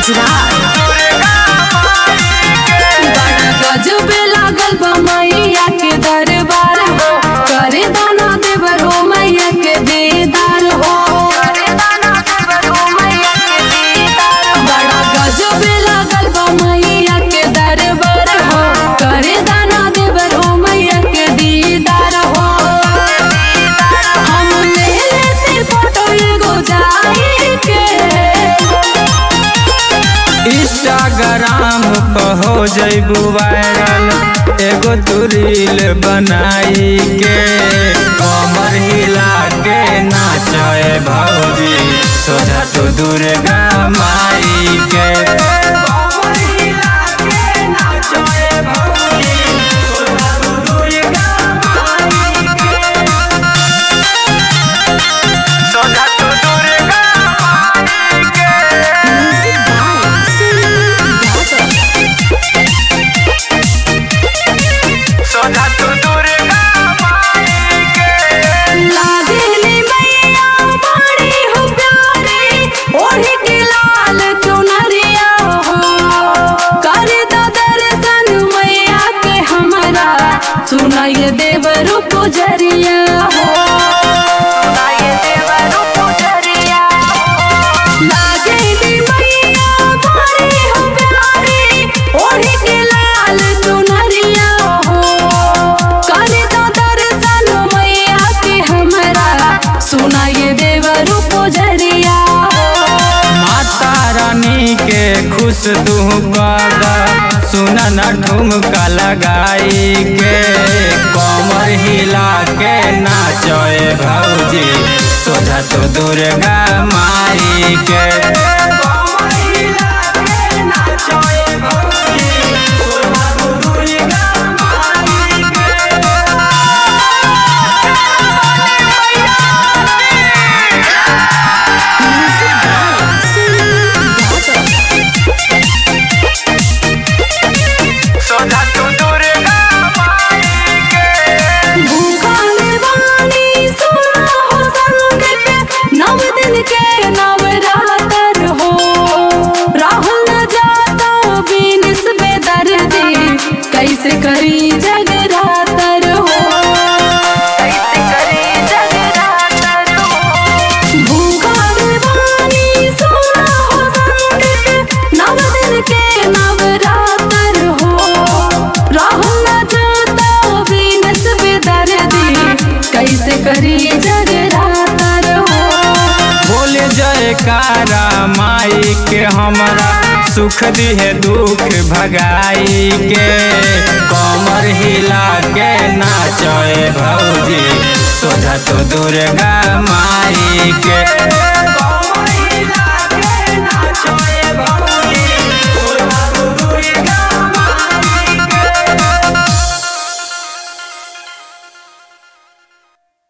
बड़ा गजब लागल बा मैया के दरबार हो करे दाना देवर हो मैया के दीदार हो बड़ा गजब लागल बा मैया के दरबार हो करे दाना देवर हो मैया के दीदार हो हम ले लेते फोटो एगो जाई के इंस्टाग्राम पर हो जैबू वायरल एगो तू रील बनाई के कमर हिला के नाचे भौजी सोझा तो दुर्गा माई के कमर हिला के नाचे भौजी, सोझा तो दुर्गा माई के। सोझा तो दुर्गा माई के। सोझा तो दुर्गा माई के। लागेली मैया बड़ी हो प्यारी ओढ़ी के लाल चुनरिया हो कर द दर्शन मैया के हमरा सुनाई देवरु पुजरिया हो लागेली मैया बड़ी हो प्यारी ओढ़ी के लाल चुनरिया हो कर द दर्शन मैया के हमरा सुनाई देवरु पुजरिया हो माता रानी के खुश तू कर सुना न ठुमका लगाई के कमर हिला के नाचे भौजी सोझा तो दुर्गा माई के कमर हिला के नाचे भौजी, सोझा तो दुर्गा माई के। सोझा तो दुर्गा माई के। भूखल बानी सुना हो संगत नव दिन के नवरात्र हो राहुल न जाता बिनस बेदर्दी कैसे करी जगरातर हो कैसे करी जगरातर हो भूखल बानी सुना हो संगत नव दिन के नवरात्र हो राहुल न जाता बिनस बेदर्दी कैसे करी जगरातर हो बोले जयकारा माई के हमरा सुख दिहे दुख भगाई के कमर हिला के नाचे भौजी सोझा तो दुर्गा माई के